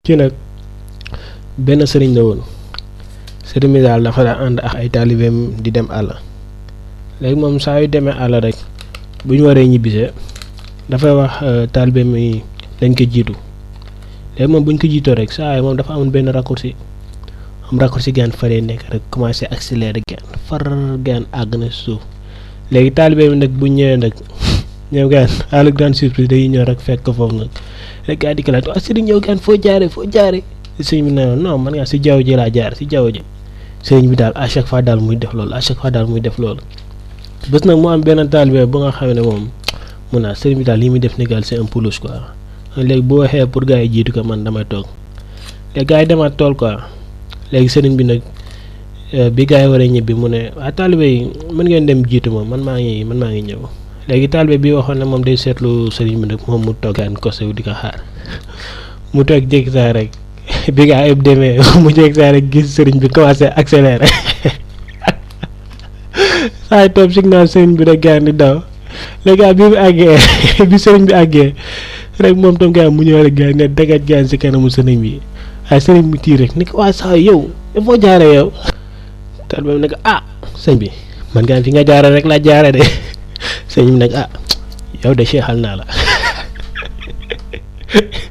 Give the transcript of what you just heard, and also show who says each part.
Speaker 1: kii nag benn sëriñ la woon sëriñ bi daal dafa daan ànd ak ay taalibeem di dem àll léegi moom saa yu demee àll rek bu ñu waree ñibbisee dafay wax taalibeem yi lañ ko jiitu léegi moom bu ñu ko jiitoo rek saa yi moom dafa amoon benn raccourci am raccourci gaan faree nekk rek commencé accélérer gaan far gaan àgg na suuf léegi taalibeem nag bu ñëwee nag ñëw gaan à la grande surprise dañuy ñëw rek fekk ko foofu nag rek gaa di ko laaj waa sëriñ ñëw gaan foo jaare foo jaare sëriñ bi ne non man ngaa si jaww ji laa jaar si jaww ji sëriñ bi daal à chaque fois daal muy def loolu à chaque fois daal muy def loolu bés nag mu am benn taalibe bu nga xam ne moom mun naa sëriñ bi daal li muy def ni daal c'est un peu louche quoi léegi boo waxee pour gars yi jiitu ko man damay toog léegi gars yi demaat tool quoi léegi sëriñ bi nag bi gars yi war a ñibbi mu ne waa taalibe yi mën ngeen dem jiitu moom man maa ngi man maa ngi ñëw léegi taalibe bi waxoon ne moom day seetlu sëriñ bi nag moom mu toogaan kosew di ko xaar mu toog jékki saa rek bi gaa yëpp demee mu jékki saa rek gis sëriñ bi commencé accéléré saa yi topp signal sëriñ bi rek gaa di daw léegi bi mu àggee bi sëriñ bi àggee rek moom tam gaa mu ñëw rek gaa ne dagat gaa si kanamu sëriñ bi waaye sëriñ bi tii rek ni ko waa saa yow foo jaaree yow tal ba ne ko ah sëñ bi man gaa fi nga jaare rek laa jaare de sëñ bi nag ah yow de seexal naa la